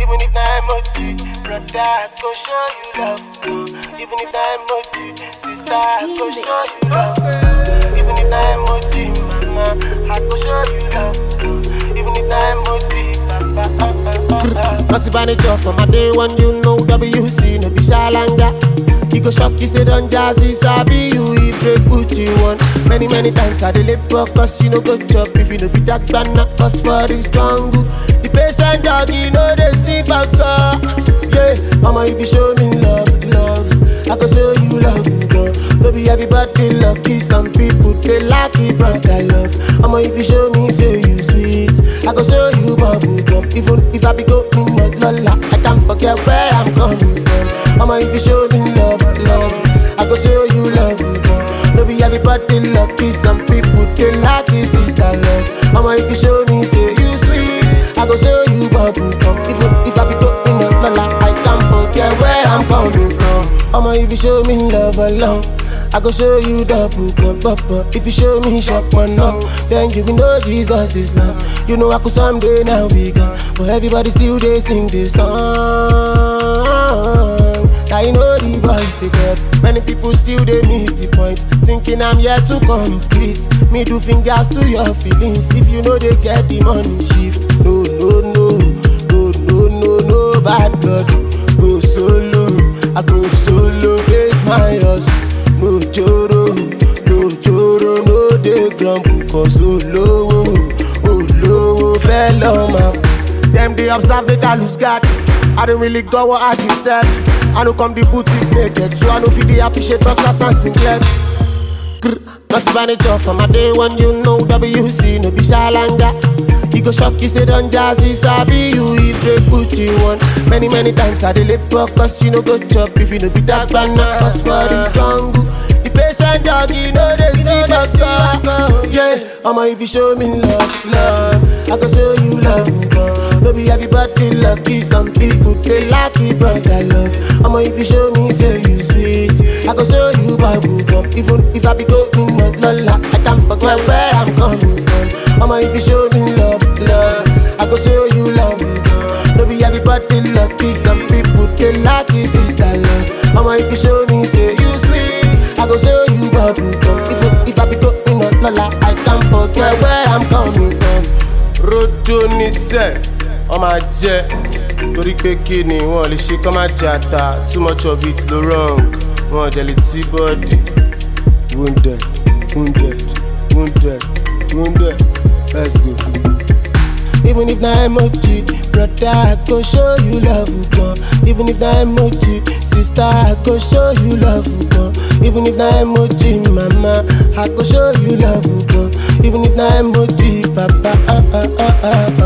Even if na emoji, brother, I go show you love. uh. Even if na emoji, sister, I go show you love. uh. Even if na emoji, mama, I go show you love. uh. Even if na emoji, papa, uh, uh, uh, uh. Not if I need job for my day one, you know WC, no be shalanga. You go shock, you say don't jazzy, sabi you, if they put you on. Many, many times I delay focus, you know go chop if you know be that banana, cause for this jungle. The patient dog, you know they see baka. Yeah, mama, if you show me love, love, I go show you love, girl. Maybe everybody lucky, some people they lucky, but I love. Mama, if you show me, say you sweet, I go show you bubble gum. Even if I be going not lola, I can't forget where I'm coming from. Mama, if you show me love, love, I go show you love, girl. Maybe everybody lucky, some people they lucky, sister love. Mama, if you show me, say you sweet, I go show you bubble gum. Even if I be going not lola, I can't forget where I'm coming from. Mama, if you show me love alone. I go show you double cup, papa. If you show me shop one no, then you will know Jesus is love. You know I could someday now be gone, but everybody still they sing this song. I know the voice again. Many people still they miss the point, thinking I'm here to complete. Me do fingers to your feelings if you know they get the money shift. No, no, no, no, no, no, no, bad blood. Go solo, I go solo, face my house. No joro, no joro, no dey grumble, cause olówó, olówó fẹ́ lọ́mọ. Dem dey observe make I lose guard. I don't really go what I deserve. I no come the boutique naked, so I no fit dey appreciate boxers and singlets. Grr, Not if I need job for my day one, you know WC, no be shalanga. You go shock, you say don't jazzy, sabi you if they put you on. Many, many times I delay focus, you know go chop if you know be that banana, cause for this jungle. The patient dog, you know they see baka. Yeah, I'ma if you show me love, love, I go show you love, girl. Maybe everybody lucky, some people they lucky, but I love. I'ma if you show me, say you sweet, I go show you bubble gum. Even if I be going not lola, I can't forget where I'm coming from. I'ma if you show me love, love, I go show you love, girl. Maybe everybody lucky, some people they lucky, sister love. I'ma if you show me, say you sweet, I go show you bubble gum. Even if I be going not lola, I can't forget where I'm coming from. rojo níṣẹ́ wọ́n máa jẹ́ torí pé kí ni wọ́n lè ṣe kọ́ máa jẹ ata too much of it ló wrong wọ́n jẹ lè tí bọ́ọ̀dì. wounded wounded wounded wounded let's go. Even if na emoji, brother, I go show you love, girl. Even if na emoji, sister, I go show you love, girl. Even if na emoji, mama, I go show you love, girl. Even if na emoji, papa, ah, ah, ah, ah,